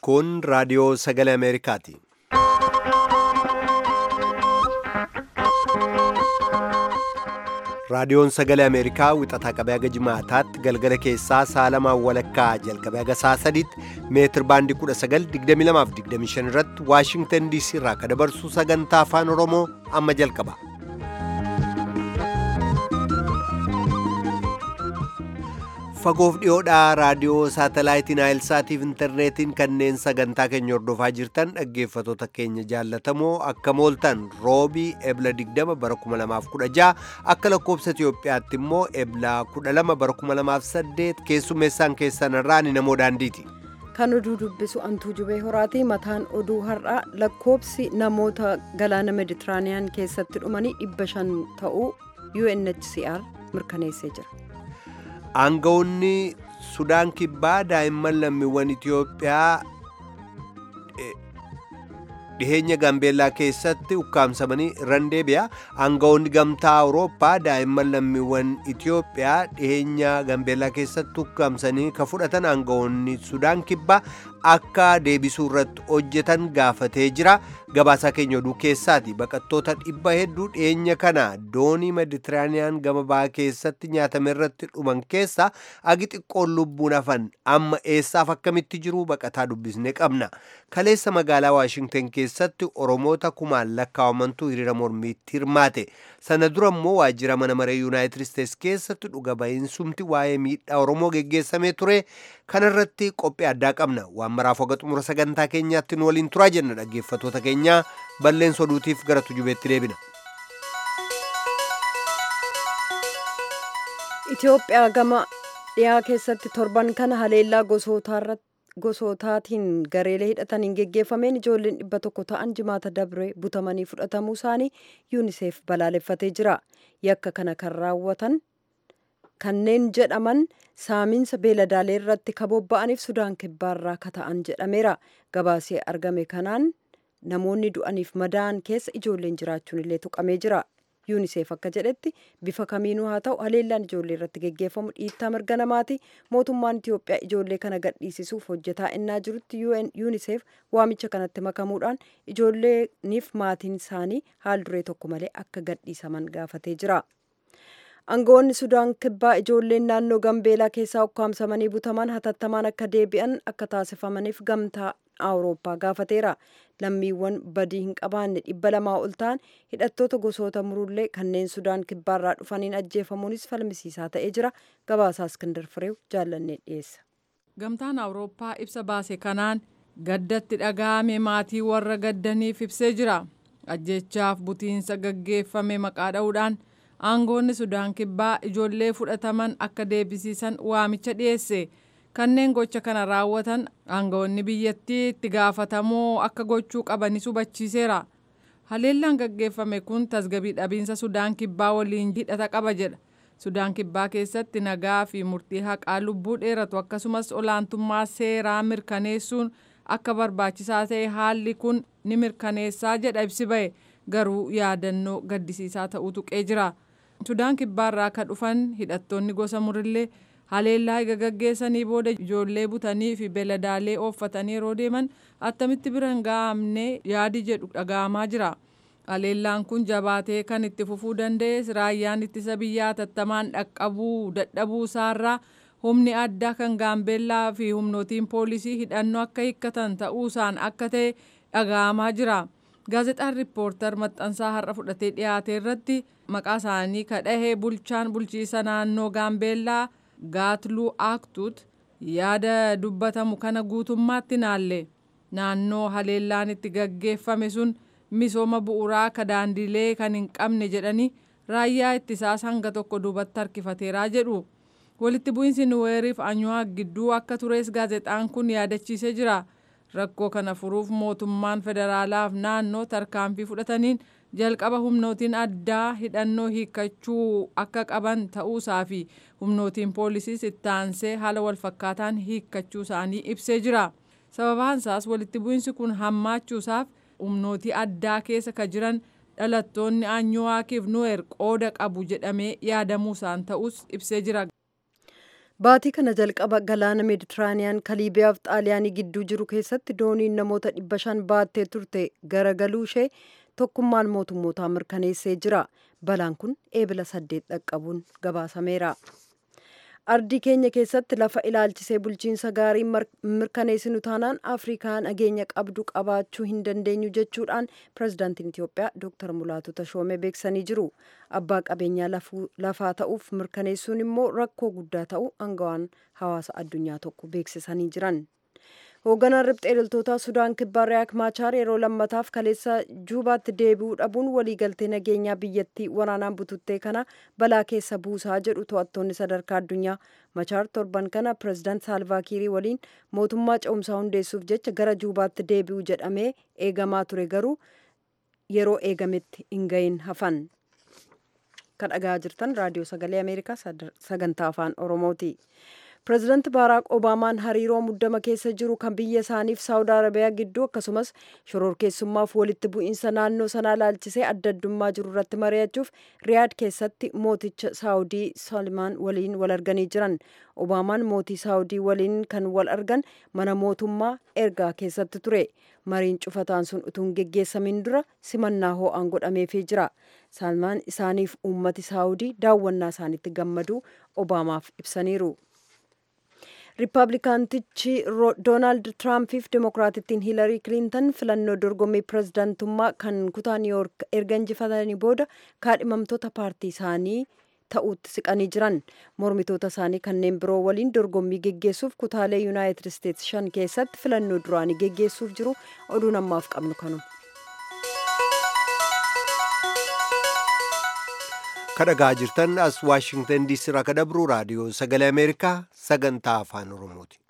Kun raadiyoo sagalee Ameerikaati. Raadiyoon sagalee Ameerikaa wixataa qabee haga jimaataatti galgala keessaa saalamaan walakkaa jalqabee haga saa sadiitti meetir baandii 1922-25 irratti Waashingtan DC irraa kan dabarsu sagantaa afaan Oromoo amma jalqaba. Fagoof dhiyoodhaa raadiyoo saatalaayitiin Naayilsaatiif intarneetiin kanneen sagantaa keenya hordofaa jirtan dhaggeeffatoota keenya jaallatamoo akka mooltan roobii ebla 20 bara 2016 akka lakkoobsa Itiyoophiyaatti immoo ebla 12 bara 2008 keessummeessaan keessan irraa ni namoo daandiiti. Kan oduu dubbisu antuu jubee horaati mataan oduu har'aa lakkoobsi namoota galaana meditiraaniyaan keessatti dhumanii dhibba shan ta'uu UNHCR mirkaneessee jira. Aangawoonni Sudaan kibbaa daa'imman lammiiwwan Itiyoophiyaa dhiheenya Gaambeellaa keessatti ukkaamsamanii irraan deebi'a. Aangawoonni gamtaa Awurooppaa daa'imman lammiiwwan Itiyoophiyaa dhiheenya Gaambeellaa keessatti ukkaamsanii ka fudhatan aangawoonni Sudaan kibbaa akka deebisuu irratti hojjetan gaafatee jira. Gabaasaa keenya oduu keessaati baqattoota dhibba hedduu dhiyeenya kana doonii meditiraaniyaan gama bahaa keessatti nyaatame irratti dhuman keessa agi xiqqoon lubbuun hafan amma eessaaf akkamitti jiru baqataa dubbisne qabna. Kaleessa magaalaa Waashingtan keessatti Oromoota kumaan lakkaa'amantu hiriira mormiitti hirmaate. Sana dura immoo waajjira mana maree Yuunaayitid Isteets keessatti dhuga ba'iinsumti waa'ee miidhaa Oromoo geggeessamee ture. Kanarratti qophii addaa qabna. Waan maraaf hoga xumura sagantaa keenyaatti nu waliin turaa jenna dhaggeeffatoota keenya balleessa oduutiif gara tujubeetti deebina. Itoophiyaa gama dhiyaa keessatti torban kana haleellaa gosootaatiin gareelee hidhataniin geggeeffameen ijoolleen dhibba tokko ta'an jimaata dabre butamanii fudhatamuu isaanii yuuniseef balaaleffatee jira. Yakka kana kan raawwatan kanneen jedhaman saamiinsa beeladaalee irratti kabobba'aniif sudaan kibbaarraa kata'an jedhameera. Gabaasee argame kanaan namoonni du'aniif madaa'an keessa ijoolleen jiraachuun illee tuqamee jira. yuuniseef akka jedhetti bifa kamiinuu haa ta'u haleellaan ijoollee irratti geggeeffamu dhiittaa mirga namaati mootummaan itiyoophiyaa ijoollee kana gadhiisisuuf hojjetaa innaa jirutti yuuniseef waamicha kanatti makamuudhaan ijoolleeniif maatiin isaanii haal duree tokko malee akka gadhiisaman gaafatee jira. Aangawoonni Sudaan kibbaa ijoolleen naannoo Gambeelaa keessaa ukkaamsamanii butaman hatattamaan akka deebi'an akka taasifamaniif gamtaa Awurooppaa gaafateera. Lammiiwwan badii hin qabaanne dhibba lamaa ol ta'an hidhattoota gosoota murullee kanneen Sudaan kibbaarraa dhufaniin ajjeefamuunis falmisiisaa ta'ee jira. Gabaasaa Iskindar Fireew jaallannee dhiyeessa. Gamtaan Awurooppaa ibsa baase kanaan gaddatti dhaga'ame maatii warra gaddaniif ibsee jira. Ajjeechaaf butiinsa gaggeeffame maqaa dha'uudhaan aangoonni Sudaan kibbaa ijoollee fudhataman akka deebisiisan waamicha dhiyeesse. kanneen gocha kana raawwatan aangawoonni biyyattii itti gaafatamoo akka gochuu qabanis hubachiiseera. Haleellaan gaggeeffame kun tasgabii dhabiinsa Sudaan kibbaa waliin hidhata qaba jedha. Sudaan kibbaa keessatti nagaa fi murtii haqaa lubbuu dheeratu akkasumas olaantummaa seeraa mirkaneessuun akka barbaachisaa ta'e haalli kun ni mirkaneessaa jedha ibsi ba'e garuu yaadannoo gaddisiisaa ta'uu tuqee jira. Sudaan kibbaarraa kan dhufan hidhattoonni gosa murillee haleellaa eega gaggeessanii booda ijoollee butanii fi beeladaalee ooffatanii yeroo deeman attamitti bira hin ga'amne yaadi jedhu dhaga'amaa jira. Haleellaan kun jabaatee kan itti fufuu danda'es raayyaan ittisa biyyaa hatattamaan dhaqqabuu dadhabuu isaarraa humni addaa kan gaambeellaa fi humnootiin poolisii hidhannoo akka hiikkatan ta'uusaan akka ta'e dhaga'amaa jira. Gaazexaan riippoortar maxxansaa har'a fudhatee dhiyaate irratti maqaa isaanii kadhahee bulchaan bulchiisa naannoo gaambeellaa gaatluu aaktuut yaada dubbatamu kana guutummaatti naalle naannoo haleellaan itti gaggeeffame sun misooma bu'uuraa akka daandilee kan hin qabne jedhanii raayyaa ittisaas hanga tokko duubatti harkifateeraa jedhu walitti bu'iinsi nuweeriif anyuwaa gidduu akka tures gaazexaan kun yaadachiisee jira rakkoo kana furuuf mootummaan federaalaaf naannoo tarkaanfii fudhataniin jalqaba humnootiin addaa hidhannoo hiikkachuu akka qaban ta'uusaa fi humnootiin poolisiis itti aansee haala walfakkaataan hiikkachuu isaanii ibsee jira. Sababaan isaas walitti bu'iinsi kun hammaachuusaaf humnootii addaa keessa ka jiran dhalattoonni anyuwaakiif nuweer qooda qabu jedhamee yaadamuu isaan ta'us ibsee jira. Baatii kana jalqaba galaana meeditiraaniyaan kan Liibiyaaf xaaliyaanii gidduu jiru keessatti dooniin namoota dhibba shan baattee turte garagaluu ishee tokkummaan mootummootaa mirkaneessee jira. Balaan kun eebila saddeet dhaqqabuun gabaasameera. Ardii keenya keessatti lafa ilaalchisee bulchiinsa gaarii mirkaneessinu taanaan Afrikaa nageenya qabdu qabaachuu hin dandeenyu jechuudhaan pirezidaantiin Itiyoophiyaa Dr. Mulaatu Tashoomee beeksisanii jiru. Abbaa qabeenyaa lafaa ta'uuf mirkaneessuun immoo rakkoo guddaa ta'uu aangawaan hawaasa addunyaa tokko beeksisanii jiran. Hoogganaan riphxee loltoota Sudaan kibbaa Riyaak Maachaar yeroo lammataaf kaleessa Juubaatti deebi'uu dhabuun waliigaltee nageenyaa biyyattii waraanaan bututtee kana balaa keessa buusaa jedhu to'attoonni sadarkaa addunyaa. Maachaar torban kana pireezidaant Saalvaakiirii waliin mootummaa ce'umsaa hundeessuuf jecha gara Juubaatti deebi'uu jedhamee eegamaa ture garuu yeroo eegametti hin gahin hafan. Kan dhagaa jirtan raadiyoo sagalee Ameerikaa sagantaa afaan Oromooti. pireezidaanti baaraak obaamaan hariiroo muddama keessa jiru kan biyya isaaniif saawud arabiyaa gidduu akkasumas shororkeessummaaf walitti bu'iinsa naannoo sanaa laalchisee adda addummaa jiru irratti mari'achuuf riyaad keessatti mooticha saawudii salmaan waliin wal arganii jiran obaamaan mootii saawudii waliin kan wal argan mana mootummaa ergaa keessatti ture mariin cufataan sun utuu hin geggeessamin dura simannaa hoo'aan godhameefii jira salmaan isaaniif uummati saawudii daawwannaa isaanitti gammaduu obaamaaf ibsaniiru. riippaabilikaantichi doonaald tiraampiif dimokiraatittiin hiilarii kiliintan filannoo dorgommii pireezidaantummaa kan kutaa niiwuyoork erga injifatanii booda kaadhimamtoota paartii isaanii ta'uutti siqanii jiran mormitoota isaanii kanneen biroo waliin dorgommii geggeessuuf kutaalee yuunaayitid isteetsi shan keessatti filannoo duraanii geggeessuuf jiru oduun ammaaf qabnu kanuma. kadhagaa jirtan as waashingtan diisii irraa kadabru raadiyoo sagalee ameerikaa sagantaa afaan oromooti.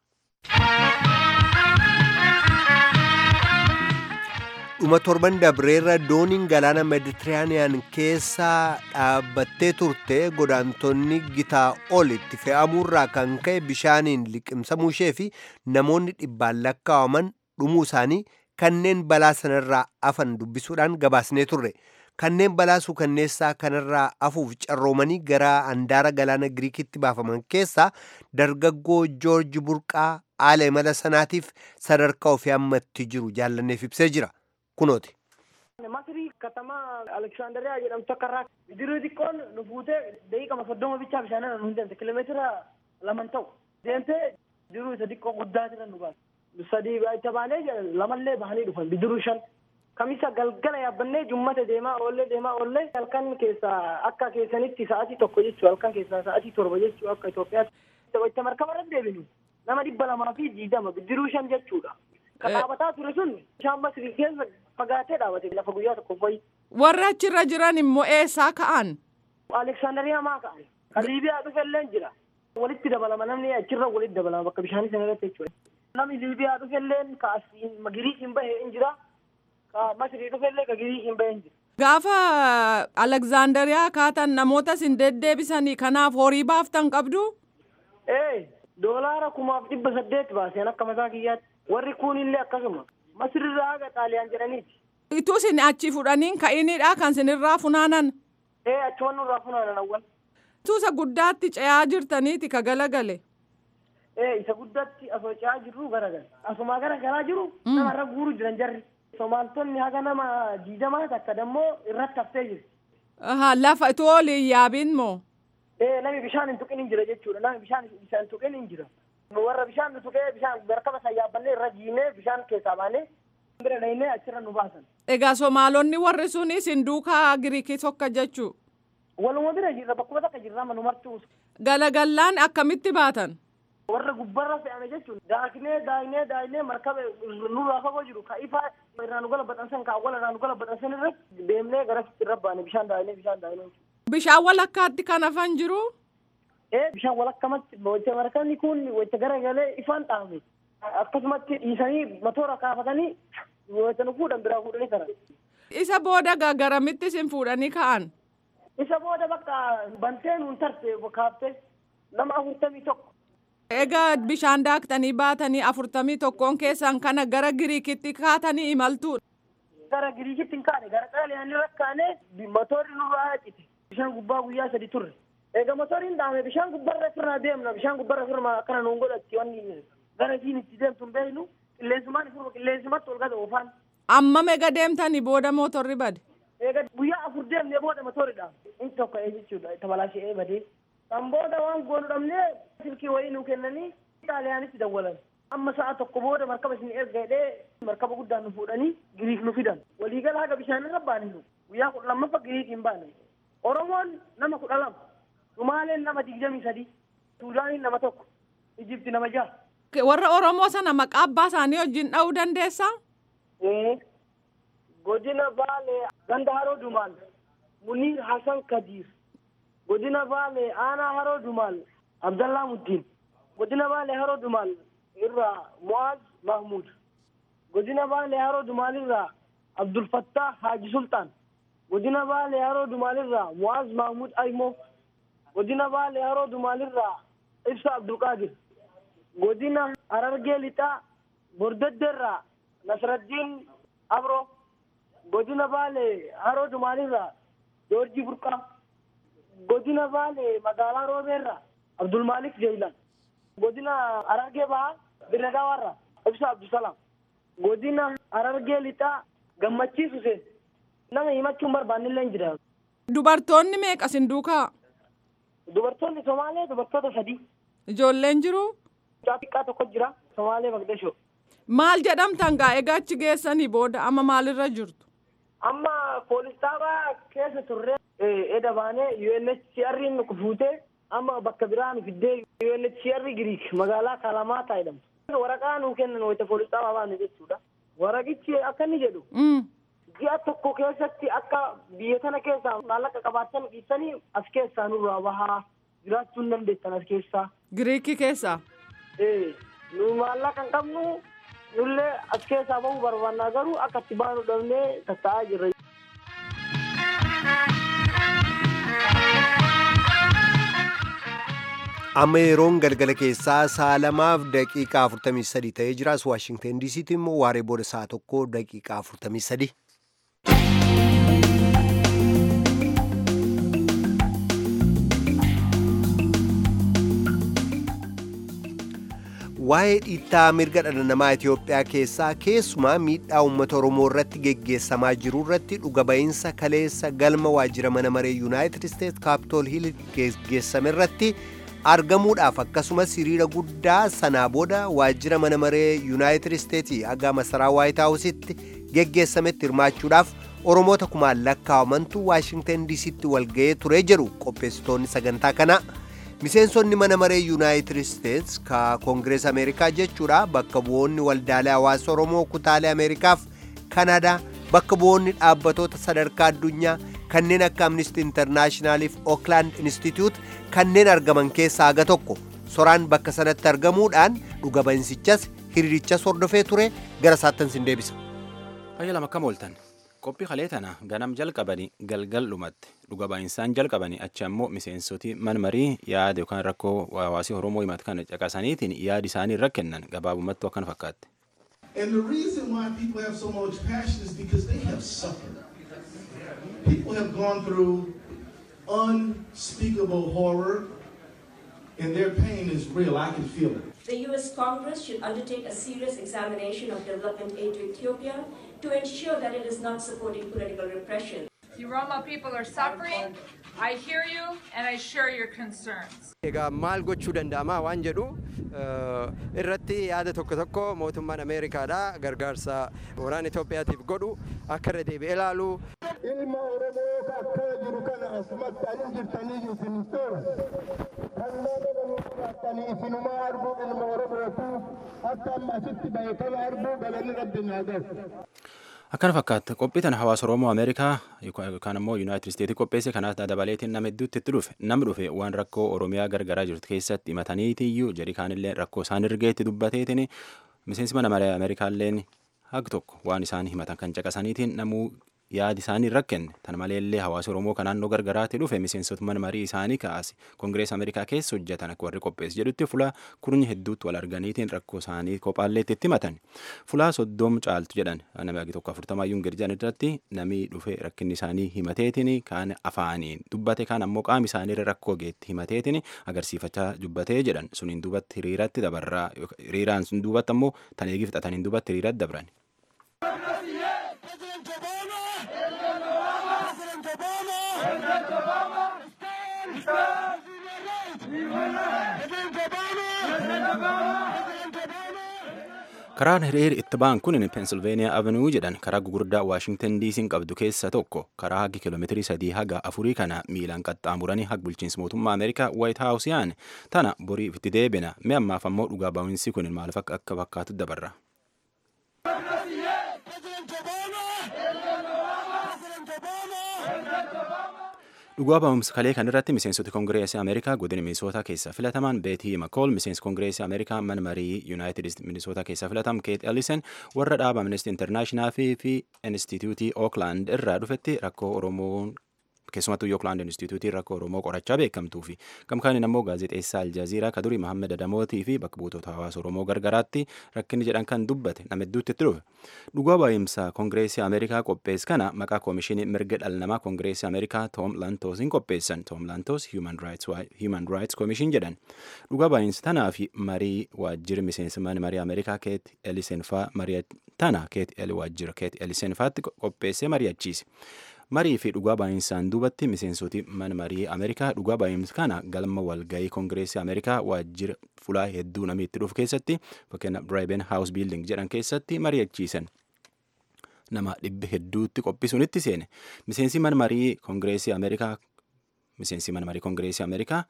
dhuma torban dabreerra dooniin galaana meditiraaniyaan keessa dhaabbattee turte godaantonni gitaa ol itti fe'amuurraa kan ka'e bishaaniin liqimsamuu ishee fi namoonni dhibbaan lakkaawaman dhumuu isaanii kanneen balaa sanarraa afan dubbisuudhaan gabaasnee turre. kanneen balaa suukanneessaa kanarraa afuuf carroomanii gara handaara galaana giriikitti baafaman keessaa dargaggoo joorji burqaa haala imala sanaatiif sadarkaa ofii ammatti jiru jaallanneef ibsee jira kunooti. Masrii katamaa Aleksaandariyaa jedhamtu akka irraa bidiruu xiqqoon nu fuutee daqiiqama soddoma bichaa bishaanirra nu hin deemte kiiloomeetira laman ta'u deemtee bidiruu isa xiqqoo guddaa jiran nu baase. Sadii itti baanee lamallee bahanii dhufan bidiruu shan. kamisa galgala yaabbannee jummata deemaa oollee deemaa oollee halkan keessaa akka keessanitti sa'atii tokko jechuu halkan keessaa sa'atii torba jechuu akka Itoophiyaatti itti markaba irra deebinu nama dhibba lamaa fi diidama bidiruu shan jechuudha. Kan dhaabataa ture sun bishaan Masrii keessa fagaatee dhaabate lafa guyyaa tokko fa'i. Warri achirra jiran immoo eessaa ka'an? Aleksaandariyaa maa ka'an? Kan Liibiyaa dhufellee jira. Walitti dabalama namni achirra walitti dabalama bakka bishaanii sana irratti jechuudha. Namni Liibiyaa dhufellee ka asiin Giriikiin bahee hin jira. Masrii dhufellee ka Giriikiin bahee hin jira. Gaafa Aleksaandariyaa kaatan namoota isin deddeebisanii kanaaf horii baaftan qabdu? Ee doolaara kumaaf dhibba saddeet baaseen akka mataa kiyyaatti. Warri kuunillee akkasuma. Masrirraa haga xaaliyaan jedhaniiti. Ituu isin achi fudhaniin ka'inidha kan isinirraa funaanan. Ee achuman nurraa funaanan awwal. Tuusa guddaatti ce'aa jirtaniiti ka galagale. Ee isa guddaatti asoo ce'aa jirru garagale. Asumaa gara galaa jiru namarra guuru jiran jarri. Somaaltonni haga nama diidamaa takka dammoo irratti haftee jirti. Lafa itoo oliin yaabiin moo? Ee nami bishaan hin tuqin hin jira jechuudha. Nami bishaan hin tuqin hin jira. Warra bishaan nu tuqee bishaan barkaba san yaabbannee irra jiinee bishaan keessaa baanee bira dhahinee achirra nu baasan. Egaa Somaalonni warri sunis hin duukaa Giriikii tokko jechuu? Waluma bira jirra bakkuma takka jirra manu martuu. Galagallaan akkamitti baatan? Warra gubbarra fe'ame jechuun daaknee daayinee daayinee markaba nurraa fagoo jiru ka ifaa irraa nu galabaxansan ka awwala irraa nu galabaxansan irratti deemnee gara irra baane bishaan daayinee bishaan daayinee. Bishaan walakkaatti kan hafan jiru? Ee bishaan walakkamatti wayita markabni kun wayita garagalee ifaan dhaame. Akkasumatti dhiisanii matoora kaafatanii wayita nu fuudhan biraa fuudhanii karan. Isa booda garamitti isin fuudhanii ka'an? Isa booda bakka bantee nuun tarte kaaftee nama afurtamii tokko. Egaa bishaan daaktanii baatanii afurtamii tokkoon keessan kana gara Giriikitti kaatanii imaltuudha. Gara Giriikitti hin kaane gara xaaliyaanii rakkaane motorri nurraa hacite. Bishaan gubbaa guyyaa sadi turre. eega motoriin dhaame bishaan gubbarra firnaa deemna bishaan gubbarra firma akkana nuun godhatti wanni gara isiin itti deemtu hin beeknu qilleensumaan ifurma qilleensumatti ol gada oofaan Amma mega deemtanii booda mootorri bade. eega guyyaa afur deemnee booda motoridha inni tokko ee jechuudha tabalaashee badee kan booda waan goonu dhabnee silkii wayii nuu kennanii xaaliyaanitti dawwalan amma sa'a tokko booda markaba isin erga jedhee markaba guddaan nu fuudhanii giriik nu fidan waliigala haga bishaanirra baane nu guyyaa kudha lammaffa giriikiin baane oromoon nama kudha lama sumaaleen nama digdamii sadi suudaaniin nama tokko ijipti nama jaha Warra Oromoo sana maqaa abbaa isaanii wajjin dha'uu dandeessaa? godina baalee ganda haroo dumaal muniir hasan kadiir godina baalee aanaa haroo dumaal abdallaa muddiin godina baalee haroo dumaal irraa mu'aaz mahmud godina baalee haroo dumaal irraa abdulfattah haaji sultaan godina baalee haroo dumaal irraa mu'aaz mahmud aymoo godina baalee haroo dumaal irraa ibsa abdulqaadir godina harargee lixaa bordeddeerraa nasraddiin abro godina baalee haroo dumaalirraa joorjii burqaa godina baalee magaalaa roobeerraa abdulmaalik jeelan godina harargee bahaa birragaawaarraa ibsa abdusalaam godina harargee lixaa gammachiis huseen nama himachuun barbaannillee hin jira Dubartoonni meeqa sin duukaa? dubartoonni somaalee dubartoota sadii Ijoolleen jiru? mucaa xiqqaa tokko jira somaalee magdashoo Maal jedhamtan gaa egaa achi geessanii booda amma maalirra jirtu? amma poolistaabaa keessa turre eda baanee UNHCR nu fuutee amma bakka biraa nu fiddee UNHCR Giriik magaalaa Kalamaata jedhamtu. Waraqaa nuu kennan wayita poolistaabaa baanu jechuudha. Waraqichi akka inni jedhu Mm. ji'a tokko keessatti akka biyya kana keessaa maallaqa qabaatan dhiisanii as keessaa nurraa bahaa jiraachuu hin dandeettan as keessaa. Giriikii keessaa? Ee, nu maallaqa hin qabnu nullee as keessaa bahuu barbaannaa garuu akka itti baanu dhabnee tatta'aa jirra. amma yeroon galgala keessaa sa'a lamaaf daqiiqaa 43 ta'ee jiras waashingten diisiitti immoo waaree booda sa'a tokko daqiiqaa 43 waa'ee dhiittaa mirga dhala namaa Itoophiyaa keessaa keessumaa miidhaa uummata Oromoo irratti geggeessamaa jiru irratti dhuga ba'iinsa kaleessa galma waajjira mana maree Yuunaayitid Isteets Kaapitool Hiil geggeessame irratti argamuudhaaf akkasumas hiriira guddaa sanaa booda waajjira mana maree Yuunaayitid Isteetii haga masaraa Waayit Haawusitti geggeessametti hirmaachuudhaaf Oromoota kumaan lakkaa'amantu Waashingten diisiitti walga'ee ture jedhu qopheessitoonni sagantaa kanaa. miseensonni mana maree yuunaayitid isteets ka koongirees ameerikaa jechuudha bakka bu'oonni waldaalee hawaasa oromoo kutaalee ameerikaaf kanadaa bakka bu'oonni dhaabbatoota sadarkaa addunyaa kanneen akka amnistii intarnaashinaaliif ooklaand instituut kanneen argaman keessaa haga tokko soraan bakka sanatti argamuudhaan dhuga ba'insichas hiriirichas hordofee ture gara saattan sin deebisa. Fayya lama akkam ooltan. Qophii kalee tana ganam jalqabanii galgal dhumatti dhuga ba'insaan jalqabanii achi ammoo miseensoti manmarii yaada yookaan rakkoo hawaasii Oromoo himatu kana caqasaniitiin yaada isaanii irra kennan gabaabumatti akkana fakkaatti. And the reason why people have so much passion is because they have suffered. People have gone through unspeakable horror, and their pain is real. I can feel it. The U.S. Congress should undertake a serious examination of development aid to Ethiopia to ensure that it is not supporting political repression. The Roma people are suffering. I hear you and I share your concerns. Egaa maal gochuu danda'ama waan jedhu eh, irratti yaada tokko tokko mootummaan Ameerikaadha gargaarsa waraana Itoophiyaatiif godhu akka irra deebi'ee ilaalu ilma oromoo akka jiru kana asumatti anin jirtaniyyuu isin hin toora kan nama banuudhaatanii isinumaa arguu ilma oromootu akka amma asitti bahe kana arguu galanni rabbi naa gahu. Akkana fakkaata qophii tana hawaasa Oromoo Ameerikaa yookaan immoo Yuunaayitid Isteetii qopheesse kanaaf dabaleetiin nama hedduutti itti dhufe namni dhufe waan rakkoo Oromiyaa gargaraa jirtu keessatti himataniitiyyuu jedhi kaanillee rakkoo isaan irgeetti dubbateetiin miseensi mana maree Ameerikaalleen hag tokko waan isaan himatan kan caqasaniitiin namuu yaadi isaanii irra kenne tan maleellee hawaasa oromoo kan naannoo gargaraatti dhufe miseensota mana marii isaanii kaase koongirees ameerikaa keessa hojjetan akka warri qopheesse jedhutti fulaa kurnya hedduutti wal arganiitiin rakkoo isaanii kophaalleetti itti himatan fulaa soddom caaltu jedhan nama tokko afurtamaayyuun gadi jedhan irratti namni dhufe rakkinni isaanii himateetiin kaan afaaniin dubbate kaan ammoo qaami isaanii irra rakkoo geetti himateetiin agarsiifachaa dubbatee jedhan suniin duubatti hiriiratti dabarraa hiriiraan sun duubatti ammoo tan eegi fixataniin duubatti hiriiratti dabran. karaan hiriir itti ba'an kun peensilveeniyaa avenuu jedhan karaa gugurdaa waashingtan diisiin qabdu keessa tokko karaa hagi kiiloomeetirii sadii haga afurii kana miilaan qaxxaamuranii hag bulchiinsa mootummaa ameerikaa waayit haawus yaane tana boriif itti deebina mi ammaaf ammoo dhugaa ba'insi kun maal akka fakkaatu dabarra. dhugaa ba'umsa kalee kanarratti miseensota koongireesii ameerikaa godina minisootaa keessaa filataman beetii makool miseensi koongireesii ameerikaa mana marii yuunaayitid minisootaa keessaa filatam keet ellisen warra dhaaba amnesty internaashinaal fi instituutii ooklaand irraa dhufetti rakkoo oromoon keessumattuu yookilaand instituutii rakkoo oromoo qorachaa beekamtuu fi gamkaaniin ammoo gaazexeessaa aljaziiraa kadurii mahammed adamootii fi bakka buutota hawaasa oromoo gargaraatti rakkinni jedhan kan dubbate nama hedduutti itti dhufe dhugaa baay'imsa koongireesii ameerikaa qophees kana maqaa koomishinii mirga dhala namaa koongireesii ameerikaa toom lantoosiin qopheessan toom lantoos human rights koomishin jedhan dhugaa baay'insa tanaa fi marii waajjira miseensa mana marii ameerikaa keet elisenfaa marii tana keet el waajjira keet elisenfaatti qopheessee mari'achiise. marii fi dhugaa baay'insaan duubatti miseensoti mana marii ameerikaa dhugaa baay'insa kana galma walgayii koongireesii ameerikaa waajjira fulaa hedduu namni itti dhufu keessatti fakkeenya biraayiben haawus biilding jedhan keessatti mari'achiisan nama dhibba hedduutti qophisuunitti seene miseensi mana marii koongireesii ameerikaa miseensi mana marii koongireesii ameerikaa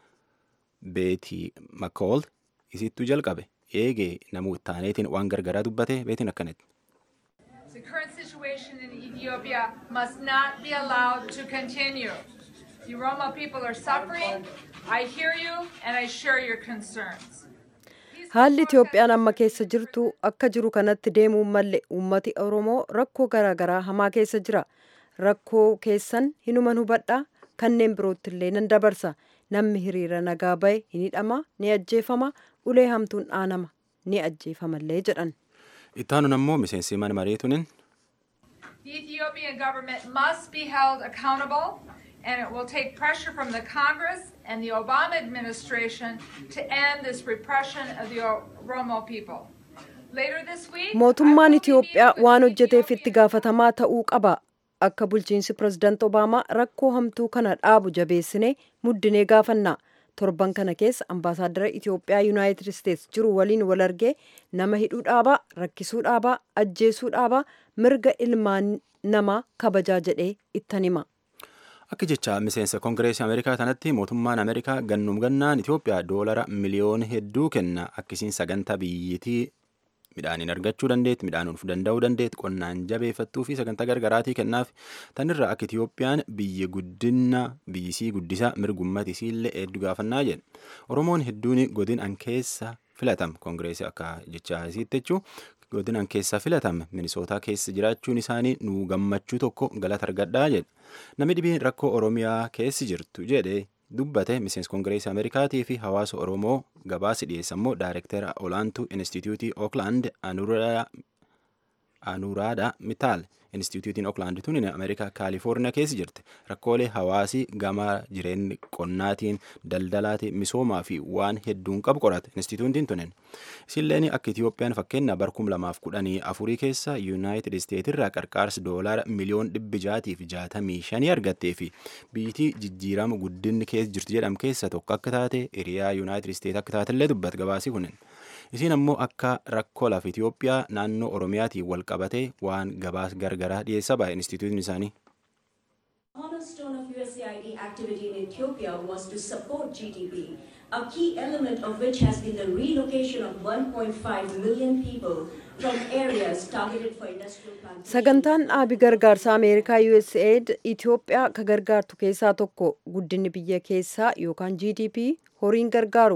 beetii makool isittuu jalqabe eegee namuu taaneetiin waan gargaraa dubbate beetiin akkanatti. The current situation in Ethiopia must not be allowed to continue. The Oromo people are suffering. I hear you and I share your concerns. Haalli Itoophiyaan amma keessa jirtu akka jiru kanatti deemuun malle uummati Oromoo rakkoo garaagaraa hamaa keessa jira. Rakkoo keessan hinuman hubadhaa kanneen birootti illee nan dabarsa. Namni hiriira nagaa bahe ni hidhama, ni ajjeefama, ulee hamtuun dhaanama, ni ajjeefamallee jedhan. Ittaanuun ammoo miseensi mana mariitunin The Ethiopian government must be held accountable and it will take pressure from the Congress and the Obama administration to end this repression of the Oromo people. Later this week, Mootummaan Itoophiyaa waan hojjeteef itti gaafatamaa ta'uu qaba. Akka bulchiinsi pirezidaant Obaamaa rakkoo hamtuu kana dhaabu jabeessinee muddinee gaafanna. torban kana keessa ambaasaaddara Itoophiyaa Yuunaayitid Isteets jiru waliin wal argee nama hidhuu dhaabaa, rakkisuu dhaabaa, ajjeesuu dhaabaa, mirga ilmaan namaa kabajaa jedhee ittan hima. Akka jecha miseensa koongireesii Ameerikaa kanatti mootummaan Ameerikaa gannum gannaan Itoophiyaa doolara miliyoona hedduu kenna akkasiin sagantaa biyyittii midhaaniin argachuu dandeetti midhaan oolfuu danda'uu dandeetti qonnaan jabeeffattuu fi sagantaa gargaraatii kennaaf tanirra akka Itoophiyaan biyya guddina biyyisii guddisaa mirgummati isiillee hedduu gaafannaa jedhe Oromoon hedduun godin an keessa filatam koongireesii akka jecha isiitti jechuu godin an keessa filatam minisootaa keessa jiraachuun isaanii nuu gammachuu tokko galata argadhaa jedhe namni dhibiin rakkoo Oromiyaa keessi jirtu jedhe dubbate miseensi koongireesii ameerikaatii fi hawaasa oromoo gabaasi dhiyeessa immoo daayirektara olaantuu instituutii ooklaand anuuraadha mitaal instituutiin ooklaand tun ameerikaa kaalifoorniyaa keessa jirti rakkoolee hawaasii gama jireenya qonnaatiin daldalaatiin misoomaa fi waan hedduun qabu qorate instituutiin tunen isilleen akka itiyoophiyaan fakkeenya barkum lamaaf kudhanii afurii keessa yuunaayitid isteetirraa qarqaarsa doolaara miliyoon dhibbi jaatii fi jaatamii shanii argattee fi biyyittii jijjiirama guddinni keessa jirtu jedham keessa tokko akka taate hiriyaa yuunaayitid isteet akka taatellee dubbat gabaasii kunin. Isiin ammoo akka rakkoo lafa Itoophiyaa naannoo Oromiyaatiin wal qabatee waan gabaas gargaraa dhiyeessa baay'e instituutiin isaanii. cornerstone of USAID activity in Ethiopia was to support GDP, a key element of which has been the relocation of 1.5 million people from areas targeted for industrial plantation. Sagantaan dhaabi gargaarsa Ameerikaa USAID Itoophiyaa ka gargaartu keessaa tokko guddinni biyya keessaa yookaan GDP horiin gargaaru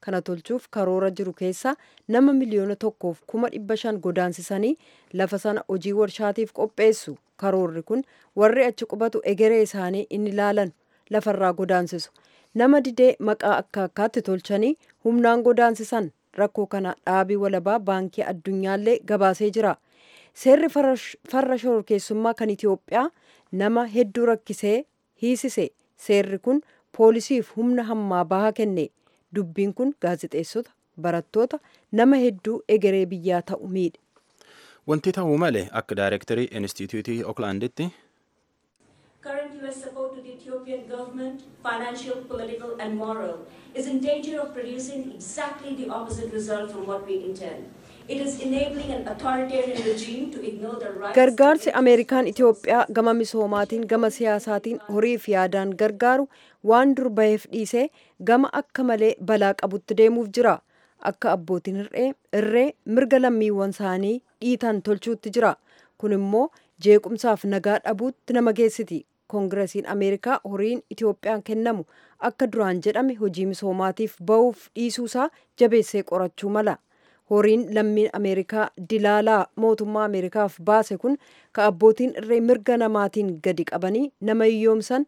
kana tolchuuf karoora jiru keessaa nama miliyoona tokkoof kuma dhibba shan godaansisanii lafa sana hojii warshaatiif qopheessu karoorri kun warri achi qubatu egeree isaanii inni ilaalan lafarraa godaansisu nama didee maqaa akka akkaatti tolchanii humnaan godaansisan rakkoo kana dhaabii walabaa baankii addunyaallee gabaasee jira seerri farra shororkeessummaa kan itiyoophiyaa nama hedduu rakkisee hiisise seerri kun poolisiif humna hammaa bahaa kenne dubbiin kun gaazexeessota barattoota nama hedduu egeree biyyaa ta'u miidhe. Wanti ta'uu malee akka daayirektarii Inistituutii Ooklaanditti Current U.S. support to the Ethiopian government, financial, political, and moral, is in danger of producing exactly the opposite result from what we intend. It is enabling an authoritarian regime to ignore the rights. Gargaarsi Ameerikaan Itoophiyaa gama misoomaatiin gama siyaasaatiin horii fi yaadaan gargaaru waan dur baheef dhiisee gama akka malee balaa qabutti deemuuf jira. Akka abbootiin irree mirga lammiiwwan isaanii dhiitan tolchuutti jira. Kun immoo jeequmsaaf nagaa dhabuutti nama geessiti. koongiresiin ameerikaa horiin itoophiyaan kennamu akka duraan jedhame hojii misoomaatiif ba'uuf dhiisuusaa jabeessee qorachuu mala horiin lammiin ameerikaa dilaalaa mootummaa ameerikaaf baase kun ka abbootiin irree mirga namaatiin gadi qabanii nama hiyyoomsan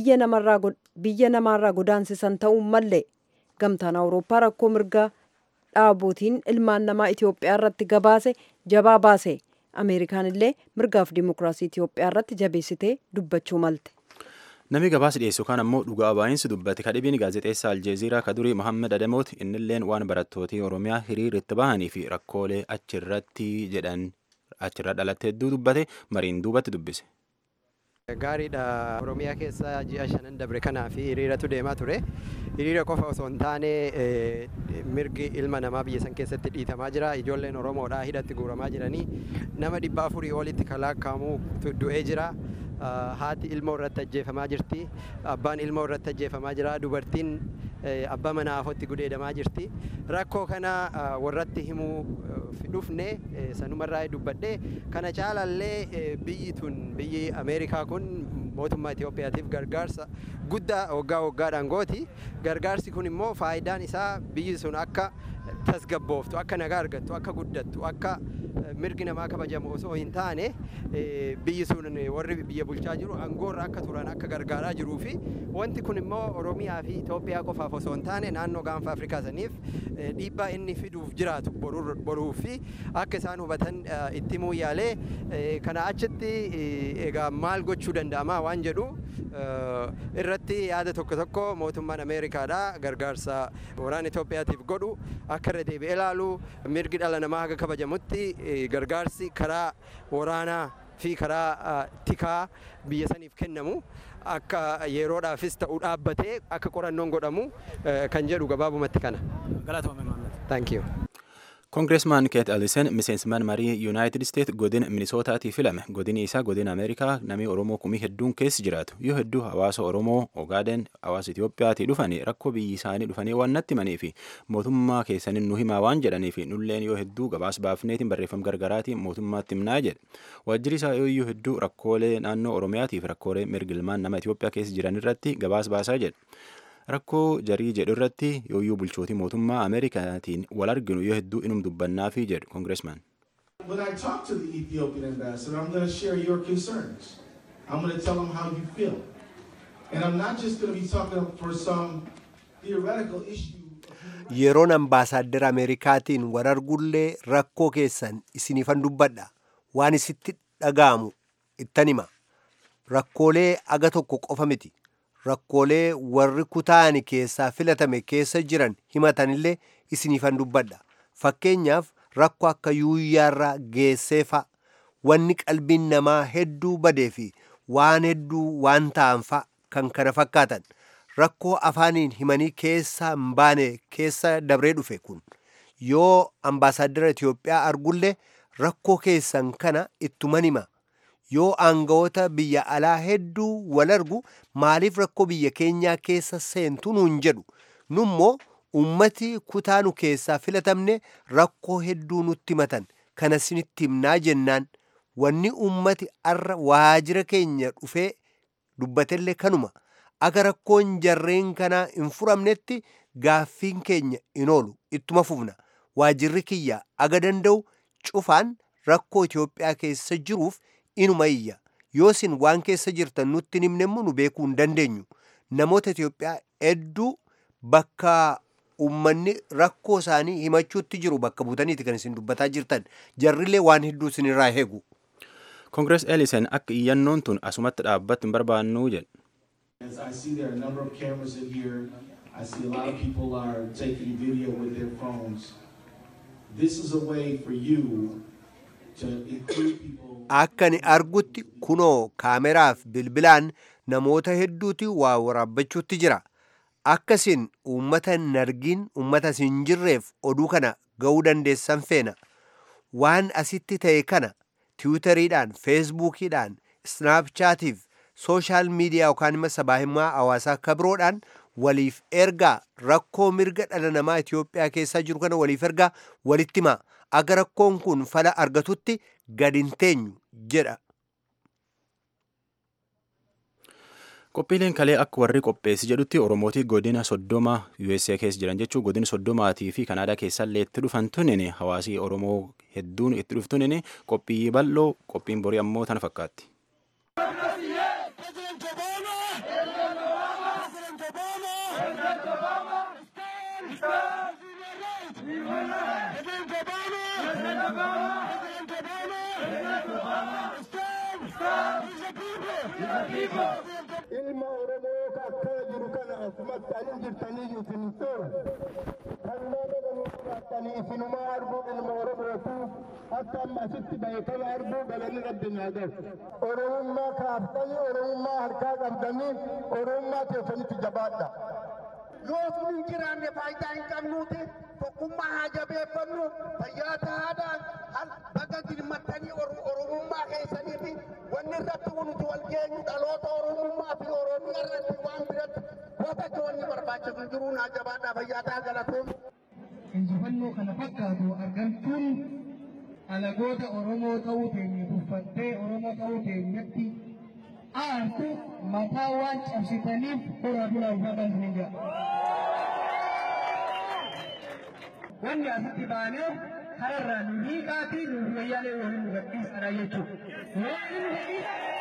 biyya namaarraa godaansisan ta'uu malle gamtaan awurooppaa rakkoo mirga dhaabootiin ilmaan namaa itiyoophiyaa irratti gabaase jabaa baase. ameerikaan illee mirgaaf dimokiraasii Itiyoophiyaa irratti jabeessitee dubbachuu malte. Namni gabaasa dhiyeessu kan ammoo dhugaa baay'insi dubbate kadhibiin gaazexeessaa Aljeeziraa kadurii Mohammed Adamooti innilleen waan barattootii Oromiyaa hiriira itti bahanii fi rakkoolee achirratti jedhan achirra dhalatte hedduu dubbate mariin duubatti dubbise. Gaariidha Oromiyaa keessa ji'a shanan dabre kanaa fi hiriiratu deemaa ture. Hiriira qofa osoo hin taane mirgi ilma namaa biyya san keessatti dhiitamaa jira. Ijoolleen Oromoodhaa hidhatti guuramaa jiranii nama dhibba afurii olitti kalaakkaamu du'ee jira. Haati ilmoo irratti ajjeefamaa jirti. Abbaan ilmoo irratti ajjeefamaa jira. Dubartiin abbaa manaa afotti gudeedamaa jirti. Rakkoo kana warratti himuu dhufne sanumarraa dubbadhe kana caalallee biyyi tun biyyi Ameerikaa kun mootummaa Itoophiyaatiif gargaarsa guddaa waggaa waggaadhaan gooti. Gargaarsi kun immoo faayidaan isaa biyyi sun akka tasgabbooftu, akka nagaa argattu, akka guddattu, akka mirgi namaa kabajamu osoo hin taane biyyi sun warri biyya bulchaa jiru aangoorra akka turan akka gargaaraa jiruu fi wanti kun immoo Oromiyaa fi Itoophiyaa qofaaf osoo hin taane naannoo gaanfa Afrikaa saniif dhiibbaa inni fiduuf jiraatu boruu fi akka isaan hubatan itti himuu yaalee kana achitti egaa maal gochuu danda'ama waan jedhu irratti yaada tokko tokko mootummaan Ameerikaadha gargaarsa waraana Itoophiyaatiif godhu akka irra deebi'ee ilaalu mirgi dhala namaa haga kabajamutti gargaarsi karaa waraanaa fi karaa tikaa biyya saniif kennamu akka yeroodhaafis ta'u dhaabbatee akka qorannoon godhamu kan jedhu gabaabumatti kana. Thank you. Koongireesmaan Keet Alisen miseensman marii Yuunaayitid Isteet godina Minisootaatti filame. Godini isaa godina Ameerikaa namni Oromoo kumii hedduun keessa jiraatu. Yoo hedduu hawaasa Oromoo, Ogaaden, hawaasa Itiyoophiyaatii dhufanii rakkoo biyyi isaanii dhufanii waan natti himanii fi mootummaa keessaniin nu himaa waan jedhanii fi nulleen yoo hedduu gabaas baafneetiin barreeffama gargaraatiin mootummaatti himnaa jedhe. Waajjirri isaa yoo hedduu rakkoolee naannoo Oromiyaatiif rakkoolee mirga ilmaan nama Itiyoophiyaa keessa jiran irratti gabaas baasaa jedhe. rakkoo jarii jedhu irratti yooyyuu bulchootii mootummaa ameerikaatiin wal arginu yoo hedduu inum dubbannaafi jedhu koongireesmaan. When I talk to the Ethiopian ambassador, I'm going to share your concerns. I'm going to tell him how you feel. And I'm not just going to be talking for some theoretical issue. Yeroon ambaasaaddara Ameerikaatiin wal argullee rakkoo keessan isiniifan dubbadha. Waan isitti dhaga'amu ittan hima. Rakkoolee aga tokko qofa miti. rakkoolee warri kutaani keessaa filatame keessa jiran himatanillee isiniifan dubbadha. Fakkeenyaaf rakkoo akka yuuyyaarraa geesseefa wanni qalbiin namaa hedduu badee fi waan hedduu waan ta'anfa kan kana fakkaatan rakkoo afaaniin himanii keessaa hin baane keessa dabree dhufe kun yoo ambaasaaddara Itiyoophiyaa argullee rakkoo keessan kana ittuman hima. yoo aangawoota biyya alaa hedduu wal argu maaliif rakkoo biyya keenyaa keessa seentu nuun jedhu nummoo ummati kutaa nu keessaa filatamne rakkoo hedduu nutti himatan kana sinitti himnaa jennaan wanni ummati arra waajira keenya dhufee dubbatellee kanuma aga rakkoon jarreen kanaa hin furamnetti gaaffiin keenya hin oolu ittuma fufna waajirri kiyya aga danda'u cufaan rakkoo Itoophiyaa keessa jiruuf inuma iyya yoo isin waan keessa jirtan nutti hin himnemmoo nu beekuu hin dandeenyu namoota Itoophiyaa hedduu bakka ummanni rakkoo isaanii himachuutti jiru bakka buutaniiti kan isin dubbataa jirtan jarrillee waan hedduu isinirraa eegu. Koongirees Eelisen akka iyyannoon tun asumatti dhaabbattu hin barbaannu jedhe. As I see there are a number of cameras in here. I see a lot of people are taking video with their phones. This is a way for you to include people. Akka ani argutti kunoo kaameraaf bilbilaan namoota hedduuti waa waraabbachuutti jira. Akkasiin uummata hin argin uummata hin jirreef oduu kana ga'uu dandeessan feena. Waan asitti ta'e kana tiwutariidhaan, feesbuukiidhaan, snaapchaatiif, sooshaal miidiyaa yookaan immoo sabaahimaa hawaasaa akka biroodhaan waliif ergaa rakkoo mirga dhala namaa Itoophiyaa keessaa jiru kana waliif ergaa walitti himaa. Aga rakkoon kun fala argatutti gadi hin teenyu jedha. Qophiileen kalee akka warri qopheessi jedhutti Oromootii godina soddoma USA keessa jiran jechuun godina soddomaatii fi Kanaadaa keessa illee itti dhufan tunin hawaasii Oromoo hedduun itti dhuftunin qophii bal'oo qophiin borii ammoo tana fakkaatti. ilma oromoo ka akkana jiru kana asumatti anin jirtaniyyuu isin toora kan nama galuudhaatanii isinuma arguu ilma oromootu akka amma asitti bahe kana arguu galanni rabbi naa galu oromummaa kaaftanii oromummaa harkaa qabdanii oromummaa keessanitti jabaadha yoo sun hin jiraanne faayidaa hin qabnuuti tokkummaa haa jabeeffannu fayyaa tahaadhaan baga dirmattanii oromummaa keessaniifi wanni irratti nuti wal geenyu dhaloota oromummaa fi oromiyaa irratti waan biratti gootatti wanni barbaachisu jiruu naa jabaadhaa fayyaa tahaa galatoom. Injifannoo kana fakkaatu argamtuun alagoota Oromoo ta'uu teenya tuffattee Oromoo ta'uu teenyatti aartu mataa waan cabsitaniif hora dura uffatan hin jedha. Wanni asitti baanee kararraa nu hiiqaatii nu wayyaalee waliin nu gadhiisadha jechuudha.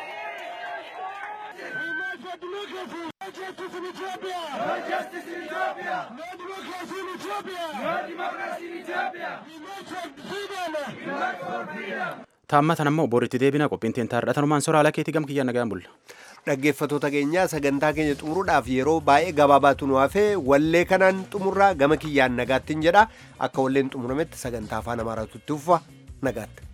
No justice in Ethiopia! No justice in Ethiopia! No democracy in Ethiopia! No democracy in Ethiopia! We march for freedom! We march for freedom! Taammatan ammoo boritti deebina qophiin teentaa tanumaan soraa lakeetii gam kiyyaan nagaan bulla. Dhaggeeffattoota keenyaa sagantaa keenya xumuruudhaaf yeroo baay'ee gabaabaatu nu hafee wallee kanaan xumurraa gama kiyyaan nagaattiin jedha akka walleen xumurametti sagantaa afaan amaaraatutti ufa nagaatti.